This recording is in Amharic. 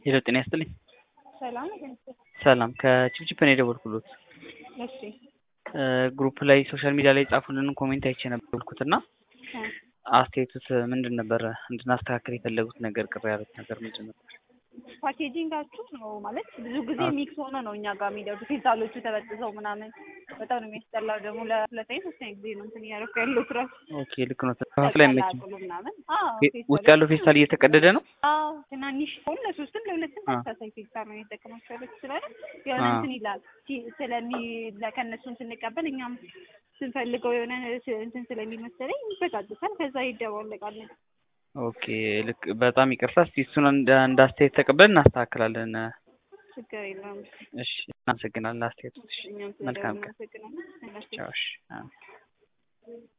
ሄሎ ጤና ይስጥልኝ። ሰላም ሰላም ከችፕችፕ ነው የደወልኩሎት። እሺ ግሩፕ ላይ ሶሻል ሚዲያ ላይ የጻፉልንን ኮሜንት አይቼ ነበርኩት እና አስተያየቱት ምንድን ነበረ? እንድናስተካከል የፈለጉት ነገር ቅር ያሉት ነገር ምንድን ነበር? ፓኬጂንጋችሁ ነው ማለት ብዙ ጊዜ ሚክስ ሆነ ነው እኛ ጋር የሚደርሱ ፌስታሎቹ ተበጥሰው ምናምን በጣም ነው የሚያስጠላው። ደግሞ ለሁለተኛ ሶስተኛ ጊዜ ነው እንትን እያደረኩ ያለው ስራ ኦኬ ልክ ነው። ተከፋፍላ አይመችም። ተቀላቅሎ ምናምን አዎ ውስጥ ያለው ፌስታል እየተቀደደ ነው። አዎ ትናንሽ ሆን ለሶስትም ለሁለትም ተመሳሳይ ፌስታል ነው የተጠቀማቸው ያሉት ስላለ የሆነ እንትን ይላል ሲ- ስለሚ ከእነሱም ስንቀበል እኛም ስንፈልገው የሆነ እንትን ስለሚል መሰለኝ ይበጣጥሳል። ከዛ ይደባለቃል። ኦኬ ልክ በጣም ይቅርታ። እስቲ እሱን እንደ እንደ አስተያየት ተቀብለን እናስተካክላለን። ችግር የለውም። እሺ እናመሰግናለን አስተያየቱ። እሺ እኛም መልካም ቀን። ስለደወልን እናመሰግናለን። ቻው። እሺ አዎ።